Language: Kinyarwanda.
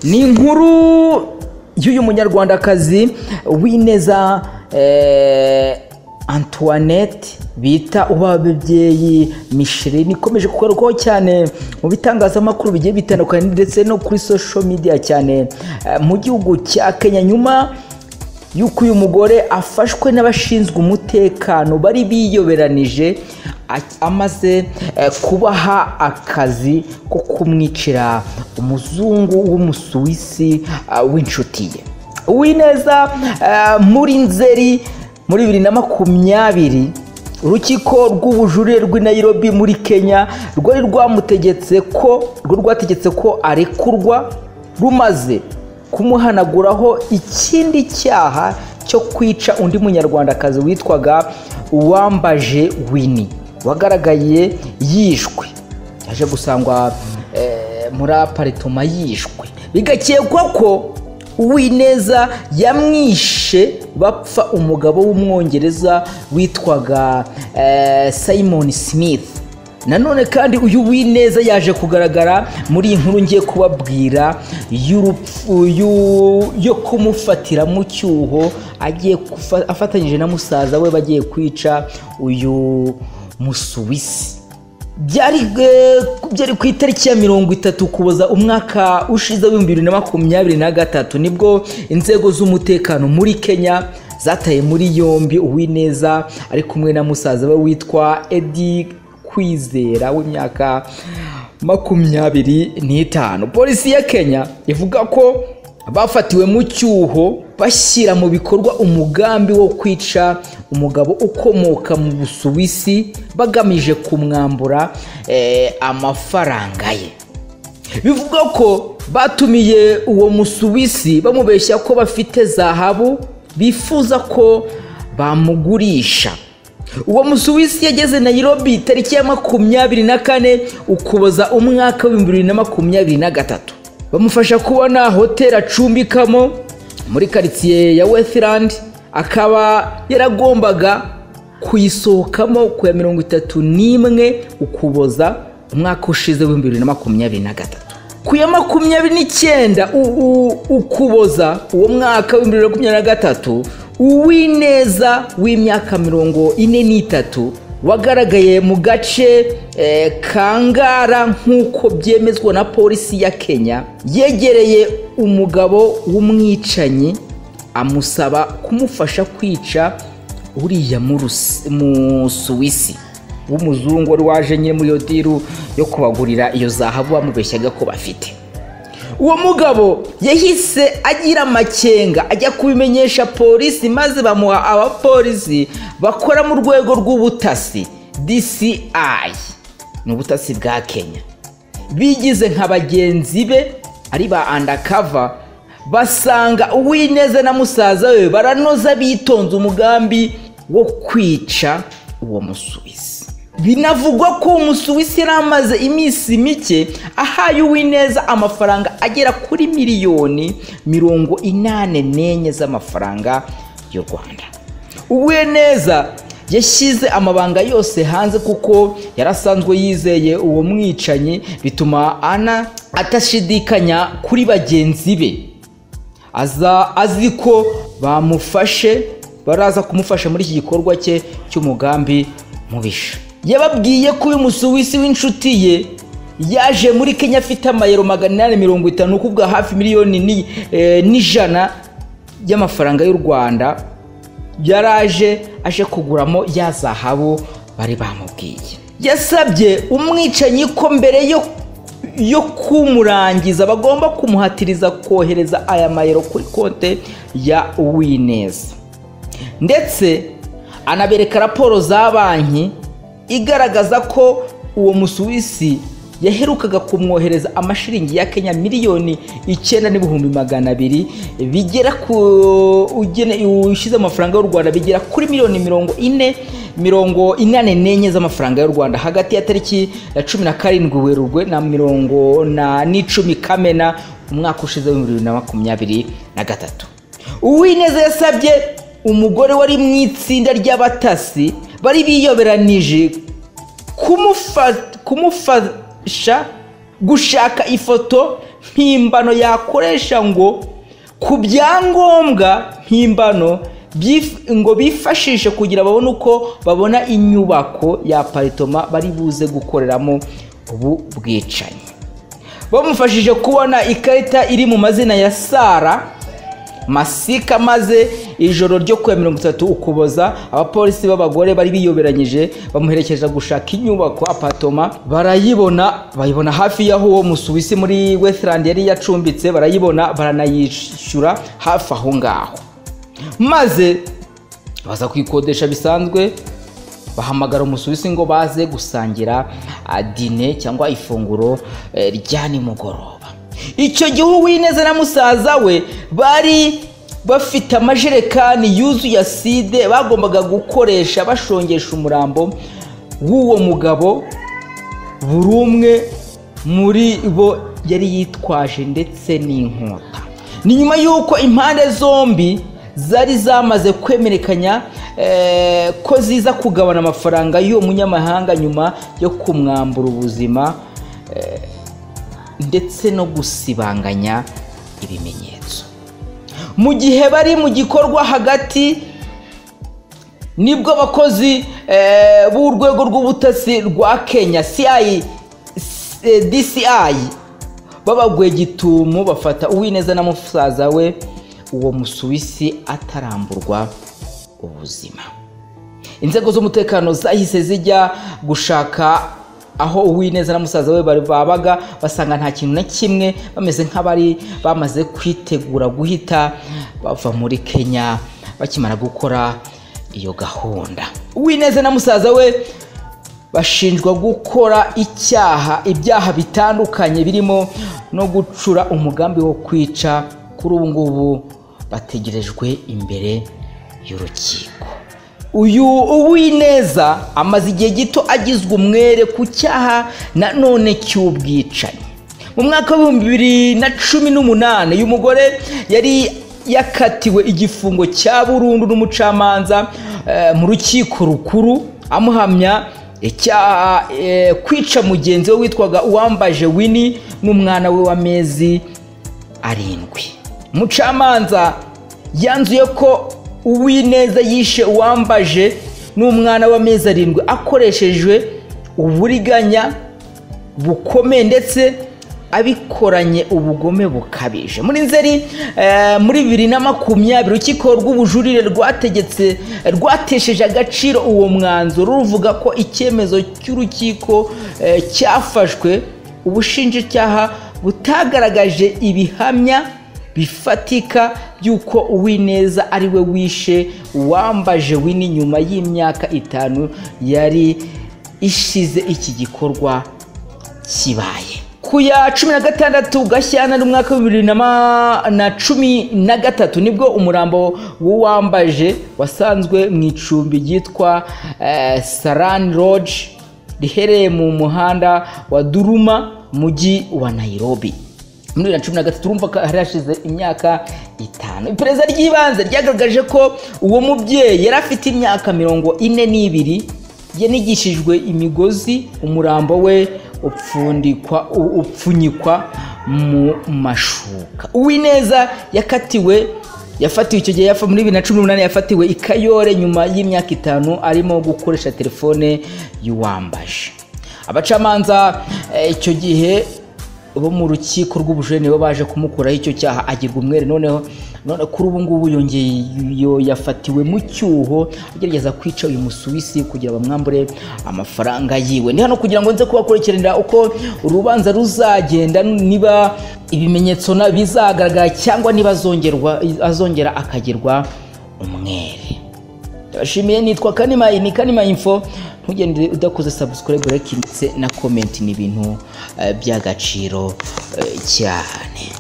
ni inkuru y'uyu munyarwandakazi w'ineza eh, antoinette bita ubababyeyi michelin ikomeje kugarukaho cyane mu bitangazamakuru bigiye bitandukanye ndetse no kuri social media cyane eh, mu gihugu cya kenya nyuma y'uko uyu mugore afashwe n'abashinzwe umutekano bari biyoberanije a- amaze eh, kubaha akazi ko kumwicira umuzungu w'umusuwisi ah, w'inshuti ye uwineza eh, muri nzeri muri bibiri na makumyabiri urukiko rw'ubujurire rw'i Nairobi muri kenya rwari rwamutegetse ko rwo rwategetse ko arekurwa rumaze kumuhanaguraho ikindi cyaha cyo kwica undi munyarwandakazi witwaga uwambaje wini wagaragaye yishwe yaje gusangwa eh, muri aparitoma yishwe bigakekwa ko uwineza yamwishe bapfa umugabo w'umwongereza witwaga eh, simon smith nanone kandi uyu w'ineza yaje kugaragara muri iyi nkuru ngiye kubabwira y'urupfu- y'u- yo kumufatira mu cyuho agiye kufa- afatanyije na musaza we bagiye kwica uyu musuwisi byari eh, byari ku itariki ya mirongo itatu kuboza umwaka ushize w'ibihumbi bibiri na makumyabiri na gatatu nibwo inzego z'umutekano muri kenya zataye muri yombi uwineza ari kumwe na musaza we witwa edi kwizera w'imyaka makumyabiri n'itanu polisi ya kenya ivuga ko bafatiwe mu cyuho bashyira mu bikorwa umugambi wo kwica umugabo ukomoka mu busuwisi bagamije kumwambura eh, amafaranga ye bivuga ko batumiye uwo musuwisi bamubeshya ko bafite zahabu bifuza ko bamugurisha uwo musuwisi yageze nayirobi tariki ya makumyabiri na kane ukuboza umwaka w'ibihumbi bibiri na makumyabiri na gatatu bamufasha kubona hoteli acumbikamo muri karitsiye ya wethland akaba yaragombaga kuyisohokamo ku ya mirongo itatu n'imwe ukuboza umwaka ushize w'ibihumbi bibiri na makumyabiri na gatatu ku ya makumyabiri n'icyenda u- u- ukuboza uwo mwaka w'ibihumbi bibiri na makumyabiri na gatatu uwineza w'imyaka mirongo ine n'itatu wagaragaye mu gace eh, kangara nk'uko byemezwa na polisi ya kenya yegereye umugabo w'umwicanyi amusaba kumufasha kwica uriya mu Rusi- mu suwisi w'umuzungu wari waje nyine muri iyo diru yo kubagurira iyo zahabu bamubeshyaga ko bafite uwo mugabo yahise agira amakenga ajya kubimenyesha polisi maze bamuha abapolisi bakora mu rwego rw'ubutasi dci ni ubutasi bwa kenya bigize nka bagenzi be ari ba undercover basanga uwineza na musaza we baranoza bitonze umugambi wo kwica uwo musuwisi binavugwa ko umusuwisi yari amaze iminsi mike ahaye uwineza amafaranga agera kuri miliyoni mirongo inane n'enye z'amafaranga y'u rwanda uweneza yashyize amabanga yose hanze kuko yari asanzwe yizeye uwo mwicanyi bituma ana atashidikanya kuri bagenzi be aza azi ko bamufashe baraza kumufasha muri iki gikorwa cye cy'umugambi mubisha yababwiye ko uyu musuwisi w'inshuti ye yaje muri kenya afite amayero magana inani mirongo itanu ukuvuga hafi miliyoni ni- eh, n'ijana y'amafaranga y'u rwanda yaraje aje kuguramo ya zahabu bari bamubwiye yasabye umwicanyi ko mbere yo yo kumurangiza bagomba kumuhatiriza kohereza aya mayero kuri konte ya uwineza ndetse anabereka raporo za banki igaragaza ko uwo musuwisi yaherukaga kumwohereza amashiringi ya kenya miliyoni icyenda n'ibihumbi magana abiri bigera ku ugene- ushyize amafaranga y'u rwanda bigera kuri miliyoni mirongo ine mirongo inane n'enye z'amafaranga y'u rwanda hagati ya tariki ya cumi na karindwi werurwe na mirongo na n'icumi kamena umwaka ushize w'ibihumbi bibiri na makumyabiri na gatatu uwineza yasabye umugore wari mu itsinda ry'abatasi bari biyoberanije kumufa- kumufasha gushaka ifoto mpimbano yakoresha ngo ku byangombwa mpimbano byif- ngo bifashishe kugira babone uko babona inyubako ya paritoma bari buze gukoreramo ubu bwicanyi bamufashije kubona ikarita iri mu mazina ya sara masika maze ijoro ryo kuwa mirongo itatu ukuboza abapolisi b'abagore bari biyoberanyije bamuherekeza gushaka inyubako apatoma barayibona bayibona hafi y'aho uwo musuwisi muri westland yari yacumbitse barayibona baranayishyura hafi aho ngaho maze baza kuyikodesha bisanzwe bahamagara umusuwisi ngo baze gusangira ah, dine cyangwa ifunguro eh, rya nimugoroba icyo gihe uwineza na musaza we bari bafite amajerekani yuzuye aside bagombaga gukoresha bashongesha umurambo w'uwo mugabo buri umwe muri bo yari yitwaje ndetse n'inkota ni nyuma y'uko impande zombi zari zamaze kwemerekanya eh, ko ziza kugabana amafaranga y'uwo munyamahanga nyuma yo kumwambura ubuzima eh, ndetse no gusibanganya ibimenyetso mu gihe bari mu gikorwa hagati nibwo abakozi eh, b'urwego rw'ubutasi rwa kenya CI, eh, dci b'abagwegitumu bafata uwineza na musaza we uwo musuwisi ataramburwa ubuzima inzego z'umutekano zahise zijya gushaka aho uwineza na musaza we bari- babaga basanga nta kintu na kimwe bameze nk'abari bamaze kwitegura guhita bava muri kenya bakimara gukora iyo gahunda uwineza na musaza we bashinjwa gukora icyaha ibyaha bitandukanye birimo no gucura umugambi wo kwica kuri ubu ngubu bategerejwe imbere y'urukiko uyu uwineza amaze igihe gito agizwe umwere ku cyaha nanone cy'ubwicanyi mu mwaka w'ibihumbi bibiri na cumi n'umunani uyu mugore yari yakatiwe igifungo cya burundu n'umucamanza eh, mu rukiko rukuru amuhamya icyaha eh, kwica mugenzi we witwaga uwambaje wini n'umwana we w'amezi arindwi umucamanza yanzuye ko uwineza yishe uwambaje n'umwana w'amezi arindwi akoreshejwe uburiganya bukomeye ndetse abikoranye ubugome bukabije muri nzeri eh, muri bibiri na makumyabiri urukiko rw'ubujurire rwategetse rwatesheje agaciro uwo mwanzuro ruvuga ko icyemezo cy'urukiko eh, cyafashwe ubushinjacyaha butagaragaje ibihamya bifatika by'uko uwineza ari we wishe uwambaje wini nyuma y'imyaka itanu yari ishize iki gikorwa kibaye ku ya cumi na gatandatu gashyantare umwaka wa bibiri na ma- na cumi na gatatu nibwo umurambo w'uwambaje wasanzwe mu icumbi ryitwa eh, sarani roji riherereye mu muhanda wa duruma mujyi wa nairobi muri bibiri na cumi na gatatu urumva ko hari hashize imyaka itanu iperereza ry'ibanze ryagaragaje ko uwo mubyeyi yari afite imyaka mirongo ine n'ibiri yanigishijwe imigozi umurambo we upfundikwa u- upfunyikwa mu mashuka uwineza yakatiwe yafatiwe icyo gihe yafa- muri bibiri na cumi n'umunani yafatiwe i kayore nyuma y'imyaka itanu arimo gukoresha telefone y'uwambaje abacamanza eh, icyo gihe bo mu rukiko rw'ubujurire nibo baje kumukuraho icyo cyaha agirwa umwere noneho none kuri ubu ngubu yongeye yo yafatiwe mu cyuho agerageza kwica uyu musuwisi kugira bamwambure amafaranga yiwe ni hano kugira ngo nze kubakurikiranira uko urubanza ruzagenda niba ibimenyetso na- bizagaragara cyangwa niba azongerwa azongera akagirwa umwere ndabashimiye nitwa kanimayi ni kanimayi info ntugende udakoze subscribe like ndetse na comment ni ibintu eh, by'agaciro eh, cyane